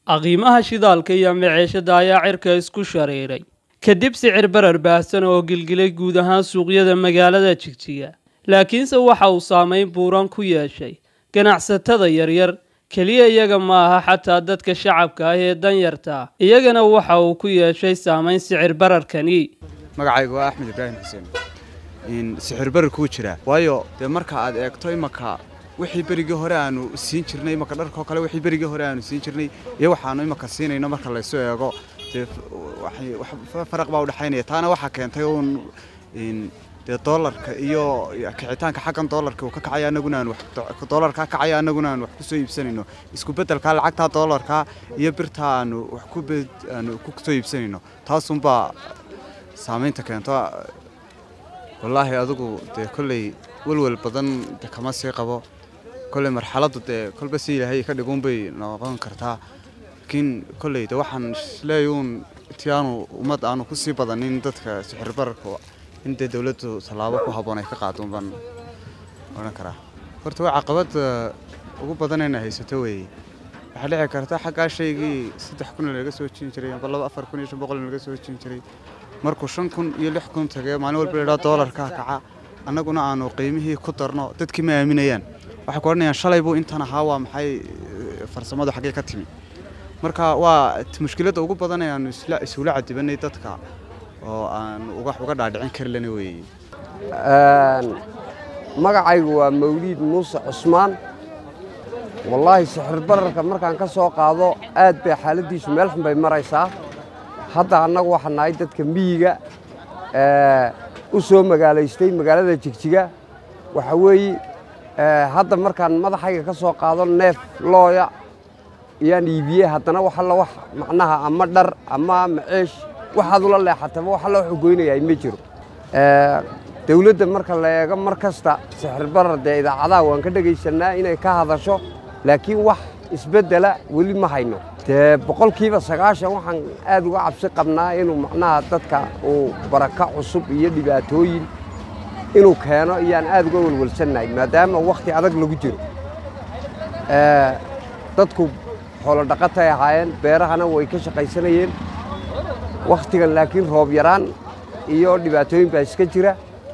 qiimaha shidaalka iyo maciishada ayaa cirka isku shareeray kadib sicir barar baahsan oo gilgilay guud ahaan suuqyada magaalada jigjiga laakiinse waxa uu saameyn buuran ku yeeshay ganacsatada yaryar keliya iyaga ma aha xataa dadka shacabka ah ee danyarta iyagana waxa uu ku yeeshay saameyn sicir bararkani magacaygu waa axmed ibraahim xuseen sixir barar kuu jiraa waayo dee marka aad eegto imaka wixii berigii hore aanu siin jirnay imaka dharkoo kale wixii berigii hore aanu siin jirnay iyo waxaanu imaka siinayno marka laysu eego dee faraq baa udhexaynaya taana waxaa keentay uun dee doolarka iyo kicitaanka xaggan doolarka uu ka kacaya annaguna aan doolarkaa kacaya annaguna aan wax ku soo iibsanayno isku beddelkaa lacagtaa doolarkaa iyo birtaa aanu wax ku aanu ku soo iibsanayno taasunbaa saamaynta keento wallaahi adigu dee kolley welwel badan de kama sii qabo kolley marxaladdu dee kolba si ilaahay ka dhiguunbay noqon kartaa laakiin kolley de waxaan isleeyahay uun ti aanu ummad aanu ku sii badanin dadka sixir bararka in dee dowladdu tallaabo ku habboon ay ka qaadon baan odhan karaa horta waa caqabadda ugu badanayna haysato weeye waxaa dhici karta xaggaa shaygii saddex kun laga soo jin jiray amba laba afar kun iyo shan boqol laga soo jin jiray markuu shan kun iyo lix kun tagay maalin walba ladhaa doolarkaa kaca annaguna aanu qiimihii ku darno dadkii ma aaminayaan waxay ku odhanayaan shalay buu intan ahaa waa maxay farsamadu xaggee ka timi marka waa mushkiladda ugu badan ee aanu isula cadibanay dadka oo aan uga dhaadhicin kari lana weeye magacaygu waa mawliid muuse cusmaan wallaahi sixir bararka markaan ka soo qaado aad bay xaaladdiisu meel xun bay maraysaa hadda annagu waxaa nahay dadka miyiga u soo magaalaystay magaalada jigjiga waxa weeye hadda markaan madaxayga ka soo qaado neef looya iyaan iibiyey haddana wax alla wax macnaha ama dhar ama maceesh waxaad ula leexataba wax alla waxuu goynayaa ma jiro dawladda marka la eego mar kasta sixir barar dee idaacadaha waan ka dhegaysannaa inay ka hadasho laakiin wax isbeddela weli ma hayno dee boqolkiiba sagaashan waxaan aad uga cabsi qabnaa inuu macnaha dadka uu baraka cusub iyo dhibaatooyin inuu keeno iyaan aad uga welwelsannahay maadaama wakhti adag lagu jiro dadku xoolo dhaqatay ahaayeen beerahana way ka shaqaysanayeen wakhtigan laakiin roob yaraan iyo dhibaatooyin baa iska jira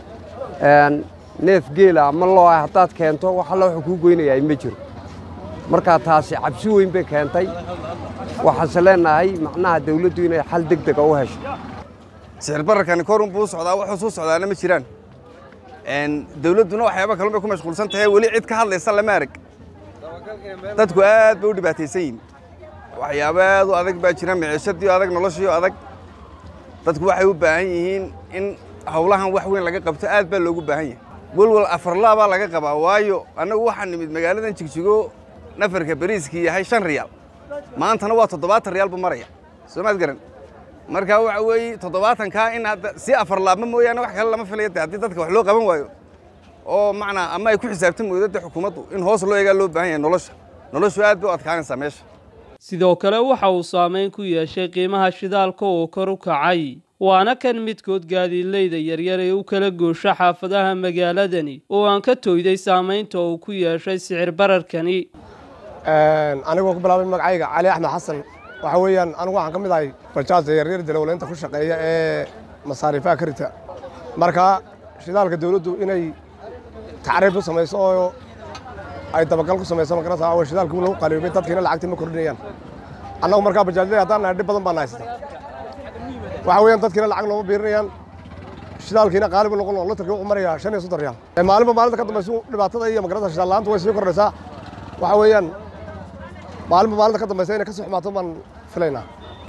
neef geela ama looa haddaad keento wax alla wuxuu kuu goynayaa ma jiro markaa taasi cabsi weyn bay keentay waxaanse leenahay macnaha dawladdu inay xal deg dega u hesho sixir bararkani korun buu socdaa wuxuu suu socdaana ma jiraan dawladduna waxyaaba kalun bay ku mashquulsan tahay weli cid ka hadlaysa lama arag dadku aad bay u dhibaataysan yihin waxyaabo aad u adag baa jira miciishadii adag noloshii adag dadku waxay u baahan yihiin in howlahan wax weyn laga qabto aad baa loogu baahan yahay welwal afarlaa baa laga qabaa waayo annagu waxaa nimid magaaladan jigjigo nafarka bariiskii yahay shan riyaal maantana waa toddobaatan riyaal buu maraya soo maad garan marka waxa weeye toddobaatankaa in hadda si afarlaabma mooyaane wax kale lama filaya de haddii dadka wax loo qaban waayo oo macnaa ama ay ku xisaabtan weydo de xukuumaddu in hoos loo eegaa loo baahan yahay nolosha noloshu aad bay u adkaanaysaa meesha sidoo kale waxa uu saameyn ku yeeshay qiimaha shidaalka oo kor u kacay waana kan midkood gaadiidleyda yaryar ee u kala goosha xaafadaha magaaladani oo aan ka tooyday saamaynta uu ku yeeshay sicir bararkani anigoo ku bilaabay magacayga cali axmed xasan waxa weeyaan anigu waxaan ka mid ahay bajaajda yaryar dalowleynta ku shaqeeya ee masaariifaha ka rita marka shidaalka dawladdu inay tacriif u samayso oo ay dabagal ku samayso magarasa oo shidaalka lagu qaliyoobay dadkiina lacagtii ma kordhinayaan annagu markaa bajaajley haddaan nahay dhib badan baan haysata waxa weeyaan dadkiina lacag looma biirinayaan shidaalkiina qaalibu noqon oo litarkii wuxuu marayaa shan iyo soddon riyaal maalinba maalinta ka dambaysa dhibaatada iyo magarasa shidaal la'aanta way sii kordhaysaa waxa weeyaan maalinba maalinta ka dambaysa inay ka sii xumaato baan filaynaa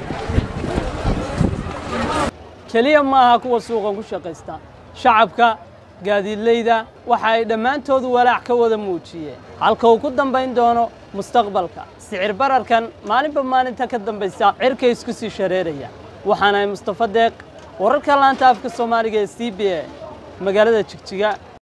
keliya ma aha kuwa suuqan ku shaqaysta shacabka gaadiidleyda waxa ay dhammaantoodu walaac ka wada muujiyeen halka uu ku dambayn doono mustaqbalka sicir bararkan maalinba maalinta ka dambaysa cirka isku sii shareeraya waxaanahay mustafa deeq wararka laanta afka soomaaliga ee c b a magaalada jigjiga